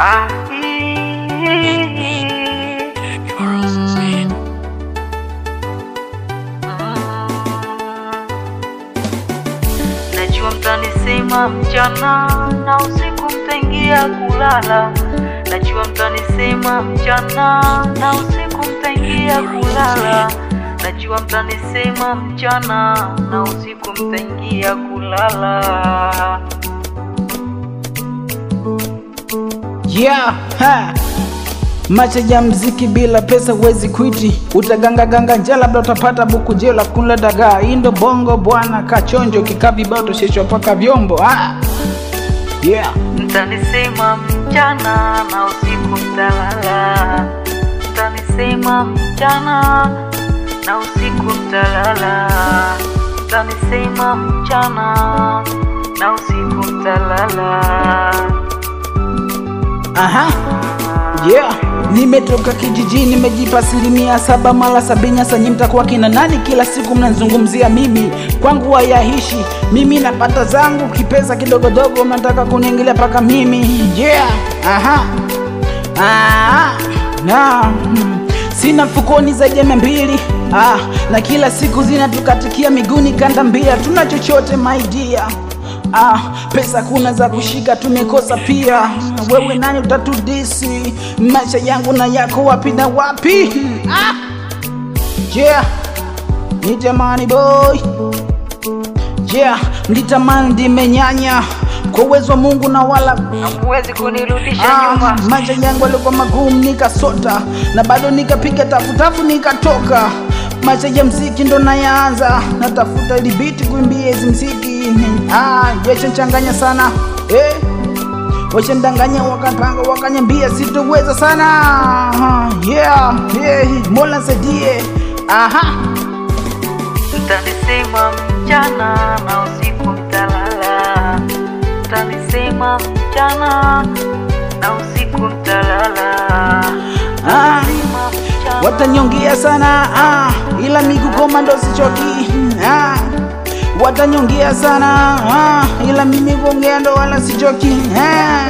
Ah, Najua mtanisema mchana na usiku mtaingia kulala. Najua mtanisema mchana na usiku mtaingia kulala. Najua mtanisema mchana na usiku mtaingia kulala. Yeah, ha. Macha ya mziki bila pesa huwezi kwiti, utagangaganga njaa, labda utapata buku jeo la kula dagaa. Indo bongo bwana, kachonjo kikaa vibao tosheshwa paka vyombo ah. Yeah. Mtanisema mchana na usiku mtalala. Mtanisema mchana na usiku mtalala. Mtanisema mchana na usiku mtalala. Aha. Yeah. Nimetoka kijijini, nimejipa asilimia saba mara sabini. Sasa nyinyi mtakuwa kina nani? Kila siku mnazungumzia mimi, kwangu hayaishi. Mimi napata zangu kipesa kidogodogo, mnataka kuniingilia paka mimi. Yeah. Aha. Ah. Na. hmm. Sina mfukoni zaidi ya mia mbili ah, na kila siku zinatukatikia miguuni kanda mbia, tuna chochote my dear Ah, pesa kuna za kushika tumekosa pia. Wewe nani utatudisi? Maisha yangu na yako wapi na wapi? Ah, yeah, nitamani boy, yeah, mlitamani ndimenyanya kwa uwezo wa Mungu na wala Huwezi kunirudisha Ah, nyuma. maisha yangu yalikuwa magumu nikasota, na bado nikapiga tafutafu nikatoka. Maisha ya mziki ndo nayaanza, natafuta ili biti kuimbia hizi mziki. Ah, yashanchanganya sana eh. Washandanganya wakapanga wakanyambia sitoweza sana. Ah, yeah, yeah, Mola saidie. Aha. Mtanisema mchana na usiku mtalala. Mtanisema mchana na usiku mtalala. Ah. Mtanisema mchana watanyongea sana ah, ila miguu komando sichoki ah, watanyongea sana ah, ila mimi kuongea ndo wala sichoki ah.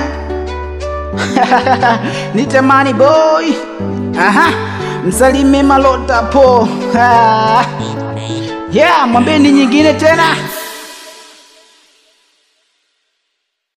nitamani boy aha, msalime malota po ah. yeah, mwambeni nyingine tena